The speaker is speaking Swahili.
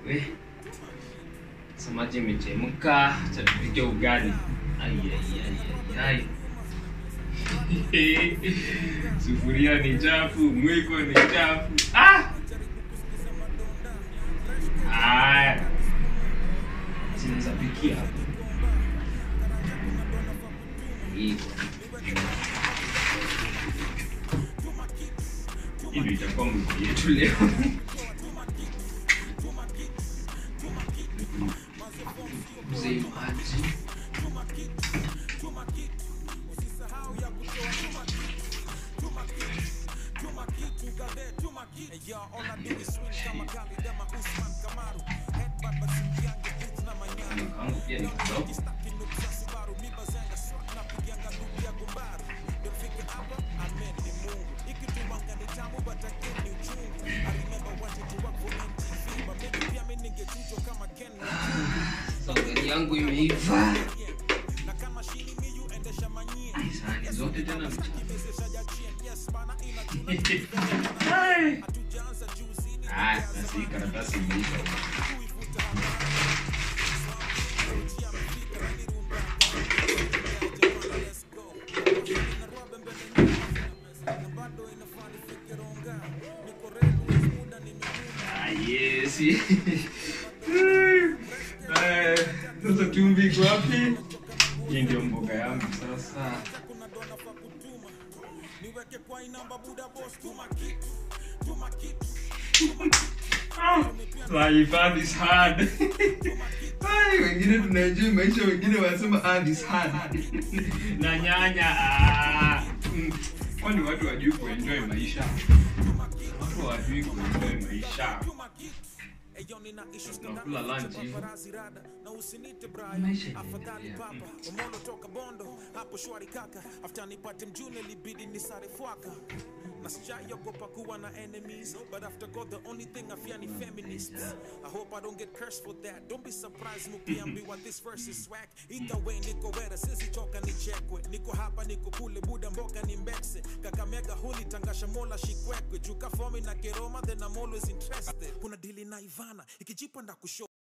We. Samaki imechemka, acha tupike ugali. Ai ai ai ai. ai. Sufuria ni chafu, mwiko ni chafu. Ah! Aya. Sinaweza pikia hapo. Hivyo. Hii ndio itakuwa mwiko yetu leo. Mzee maji. Mkangu pia ni kidogo. Sogari yangu imeiva. Ai, sahani zote tena ni chafu. Ai. Ah, sasa hii karatasi imeisha. Ah, yes. Eh, Sasa chumvi iko wapi? Hii ndio mboga yangu sasa. Life hard is hard. Ai, wengine tunajua maisha, wengine wanasema hard is hard. Na nyanya ah, mm, kwani watu wajui kuenjoy maisha? Watu hawajui kuenjoy maisha. Tunakula lunch hivi. Maisha inaendelea. Mm. Omolo toka Bondo, hapo shwari kaka. After nipate mjune libidi nisare fwaka. Na sijaiogopa kuwa na enemies, but after God the only thing I fear ni feminists. I hope I don't get cursed for that. Don't be surprised mukiambiwa this verse is swag. Either way niko wera, sisi choka nichekwe. Niko hapa niko kule, buda mboka ni mbekse. Kakamega huli tangasha mola shikwekwe. Juka fomi na keroma, then I'm always interested. Kuna dili na Ivana, ikijipa nda kusho